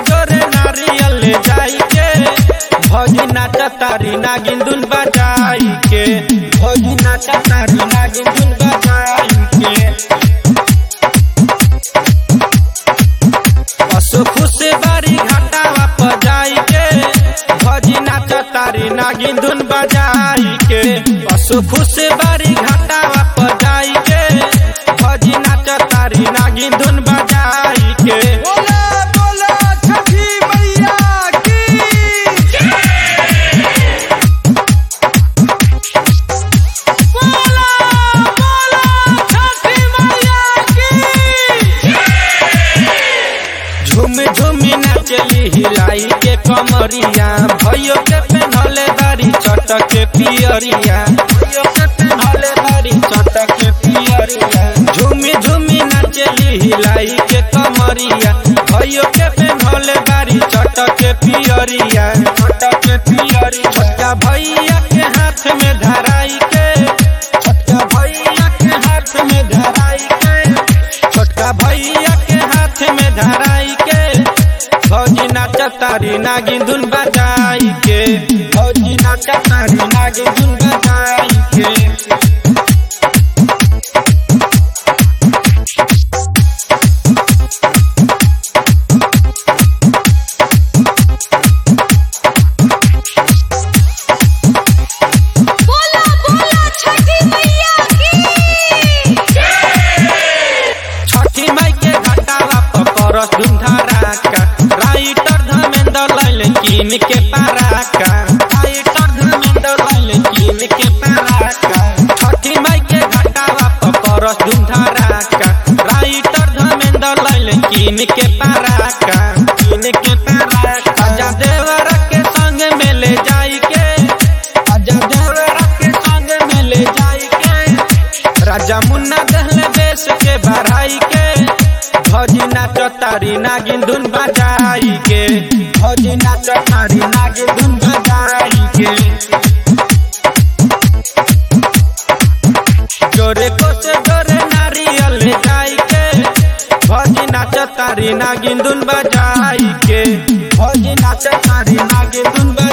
जोरे नारियल ले जाई के भौजी नाच तारी नागिन धुन बजाई के भौजी नाच तारी नागिन धुन बजाई के पशु खुश बारी घाटावा पर जाई के भौजी नाच तारी नागिन धुन बजाई के पशु खुश बारी घाटावा पर जाई के भौजी नाच तारी नागिन धुन बजाई के बोला बोला छठी मैया की बोला बोला छठी मैया की झूम झूम नाचली हिलाई के कमरिया भयो के पेन्हले बारी चटक के पियरिया भयो के पेन्हले बारी चटक के पियरिया झूम झूम नाचली हिलाई के कमरिया भयो के पेन्हले बारी चटक के पियरिया चटक के पियरिया छोटका भैया के हाथ में धराई के छोटका भैया के हाथ में धराई के छोटका भैया के हाथ में धराई के भौजी नाच तारी नागिन धुन बजाई के भौजी नाच तारी नागिन धुन बजाई के बोला बोला छठी मैया की छठी माई के घटावा पर परस धुन धराका राइटर धमेंद्र लैल कीन के पाराका राइटर धमेंद्र लैल कीन के पाराका छठी माई के घटावा पर परस धुन धराका राइटर धमेंद्र लैल कीन के पाराका कीन के पाराका आजा देवर के संग में ले जाई के आजा देवर के संग में ले जाई के राजा मुन्ना दहले बेस के बढ़ाई के भौजी नाच तारी नागिन धुन बजाई के भौजी नाच तारी नागिन धुन बजाई के जोरे को से जोरे नारियल ले जाई के भौजी नाच तारी नागिन धुन बजाई के भौजी नाच तारी नागिन धुन बजाई